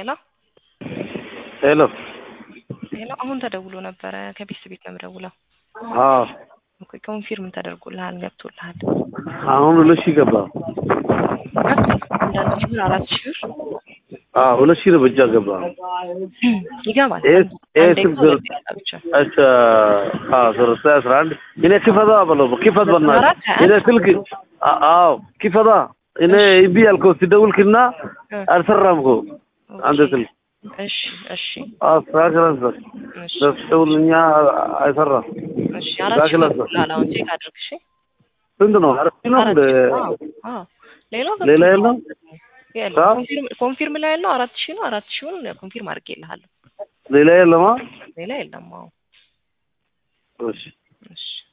ሄሎ ሄሎ ሄሎ፣ አሁን ተደውሎ ነበረ ከቤት ቤት ነው የምደውለው። አዎ ኦኬ፣ ኮንፊርም ተደርጎልሃል፣ ገብቶልሃል። አሁን ሁለት ሺህ ገባ። አንዳንድ ሺህ ብር አራት ሺህ ብር አዎ ሁለት ሺህ ነው በእጃ ገባ። ይገባል። ኤስ ኤስ አንዴ እኮ ብር ሁለት ያጣ ብቻ እሺ አዎ ሶስት አስራ አንድ እኔ ክፈታ በለው ክፈት በእናትህ አራት ሀያ እኔ ስልክ አ- አዎ ክፈታ እኔ እምቢ ያልከው ሲደውልክና እ፣ አልሰራም እኮ አንተ ኦኬ። ስልክ እሺ እሺ አዎ ስራክላንሰር እሺ ደውልኛ አይሰራም እሺ አራት ሺህ ስራክላንሰር ገብቶልሃል። አሁን ቼክ አድርግ እሺ። ስንት ነው አራት ሺህ ነው አራት እንደ ሺህ አዎ አዎ። ሌላው ሌላ ገብቶልሃል። የለም የለም አዎ? ኮንፊርም ኮንፊርም ላይ ያለው አራት ሺህ ነው። አራት ሺውን ኮንፊርም አድርጌልሃለሁ። ሌላ የለማ ሌላ የለም። አዎ እሺ እሺ